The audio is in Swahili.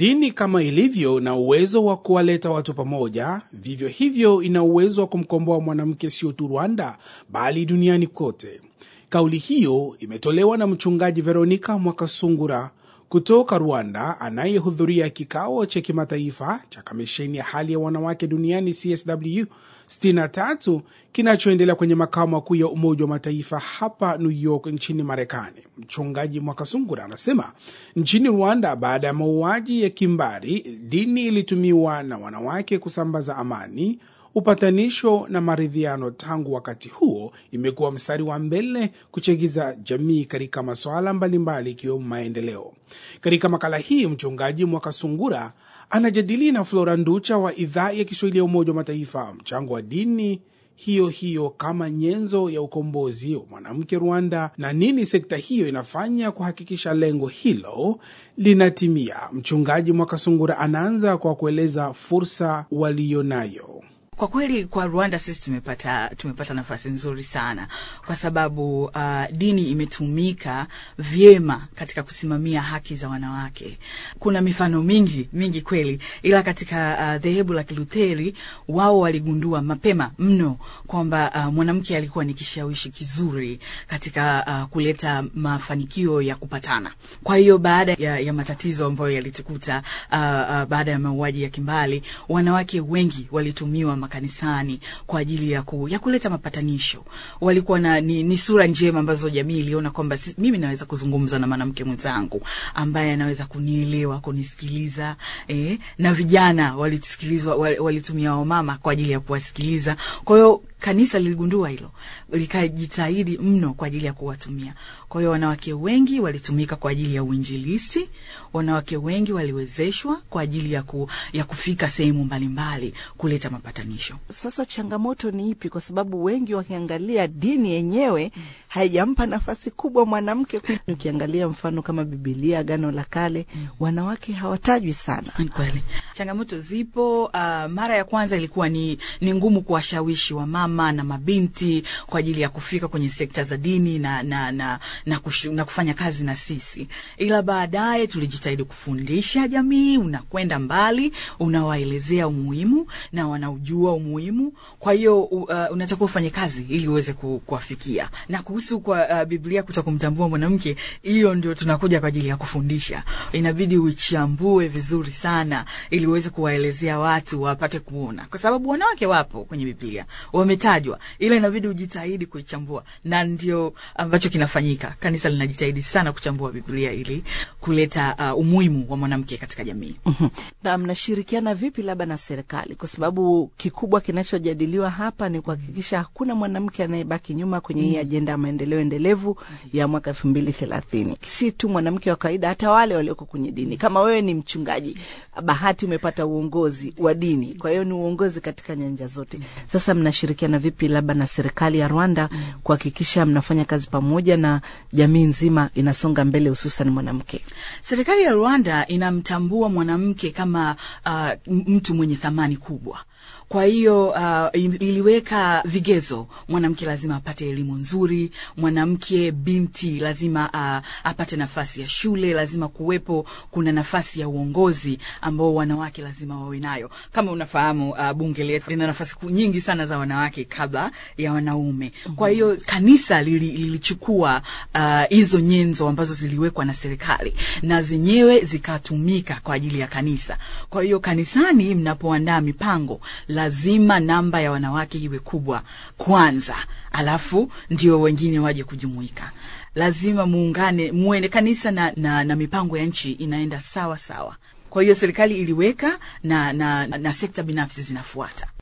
Dini kama ilivyo na uwezo wa kuwaleta watu pamoja, vivyo hivyo ina uwezo wa kumkomboa mwanamke sio tu Rwanda bali duniani kote. Kauli hiyo imetolewa na mchungaji Veronica Mwakasungura kutoka Rwanda anayehudhuria kikao cha kimataifa cha kamisheni ya hali ya wanawake duniani CSW 63 kinachoendelea kwenye makao makuu ya Umoja wa Mataifa hapa New York nchini Marekani. Mchungaji Mwakasungura anasema nchini Rwanda, baada ya mauaji ya kimbari, dini ilitumiwa na wanawake kusambaza amani upatanisho na maridhiano. Tangu wakati huo imekuwa mstari wa mbele kuchagiza jamii katika masuala mbalimbali ikiwemo maendeleo. Katika makala hii, mchungaji Mwakasungura anajadili na Flora Nducha wa idhaa ya Kiswahili ya Umoja wa Mataifa mchango wa dini hiyo hiyo kama nyenzo ya ukombozi wa mwanamke Rwanda, na nini sekta hiyo inafanya kuhakikisha lengo hilo linatimia. Mchungaji Mwakasungura anaanza kwa kueleza fursa waliyonayo. Kwa kweli kwa Rwanda sisi tumepata tumepata nafasi nzuri sana kwa sababu uh, dini imetumika vyema katika kusimamia haki za wanawake. Kuna mifano mingi mingi kweli, ila katika uh, dhehebu la Kilutheri wao waligundua mapema mno kwamba uh, mwanamke alikuwa ni kishawishi kizuri katika uh, kuleta mafanikio ya kupatana. Kwa hiyo baada ya, ya matatizo ambayo yalitukuta uh, uh, baada ya mauaji ya kimbali, wanawake wengi walitumiwa makanisani kwa ajili ya, ku, ya kuleta mapatanisho. Walikuwa na ni, ni sura njema ambazo jamii iliona kwamba si, mimi naweza kuzungumza na mwanamke mwenzangu ambaye anaweza kunielewa, kunisikiliza eh, na vijana walisikilizwa, walitumia wamama kwa ajili ya kuwasikiliza. Kwa hiyo kanisa liligundua hilo, likajitahidi mno kwa ajili ya kuwatumia. Kwa hiyo wanawake wengi walitumika kwa ajili ya uinjilisti, wanawake wengi waliwezeshwa kwa ajili ya, ku, ya kufika sehemu mbalimbali kuleta mapatanisho. Sasa changamoto ni ipi? Kwa sababu wengi wakiangalia dini yenyewe mm. haijampa nafasi kubwa mwanamke. Ukiangalia mfano kama Bibilia, Agano la Kale mm. wanawake hawatajwi sana. Kweli changamoto zipo. Uh, mara ya kwanza ilikuwa ni, ni ngumu kuwashawishi wamama na mabinti kwa ajili ya kufika kwenye sekta za dini na, na, na, na, kushu, na kufanya kazi na sisi, ila baadaye tulijitahidi kufundisha jamii, unakwenda mbali, unawaelezea umuhimu na wanaujua umuhimu. Kwa hiyo uh, unatakiwa ufanye kazi ili uweze ku, kuwafikia. Na kuhusu kwa uh, Biblia kuta kumtambua mwanamke, hiyo ndio tunakuja kwa ajili ya kufundisha. Inabidi uichambue vizuri sana ili uweze kuwaelezea watu wapate kuona, kwa sababu wanawake wapo kwenye Biblia wametajwa, ila inabidi ujitahidi kuichambua, na ndio ambacho kinafanyika. Kanisa linajitahidi sana kuchambua Biblia ili kuleta uh, umuhimu wa mwanamke katika jamii. Na mnashirikiana vipi labda na serikali, kwa sababu kikubwa kinachojadiliwa hapa ni kuhakikisha hakuna mwanamke anayebaki nyuma kwenye hii ajenda ya maendeleo endelevu ya mwaka elfu mbili thelathini. Si tu mwanamke wa kawaida, hata wale walioko kwenye dini. Kama wewe ni mchungaji, bahati umepata uongozi wa dini, kwa hiyo ni uongozi katika nyanja zote. Sasa mnashirikiana vipi labda na serikali ya Rwanda kuhakikisha mnafanya kazi pamoja na jamii nzima inasonga mbele, hususan mwanamke? Serikali ya Rwanda inamtambua mwanamke kama uh, mtu mwenye thamani kubwa. Kwa hiyo uh, iliweka vigezo, mwanamke lazima apate elimu nzuri, mwanamke binti lazima uh, apate nafasi ya shule, lazima kuwepo kuna nafasi ya uongozi ambao wanawake lazima wawe nayo. Kama unafahamu uh, bunge letu lina nafasi nyingi sana za wanawake kabla ya wanaume. Kwa hiyo kanisa lilichukua hizo uh, nyenzo ambazo ziliwekwa na serikali na zenyewe zikatumika kwa ajili ya kanisa. Kwa hiyo kanisani, mnapoandaa mipango lazima namba ya wanawake iwe kubwa kwanza, alafu ndio wengine waje kujumuika. Lazima muungane, muende kanisa na, na, na mipango ya nchi inaenda sawa sawa. Kwa hiyo serikali iliweka na, na, na sekta binafsi zinafuata.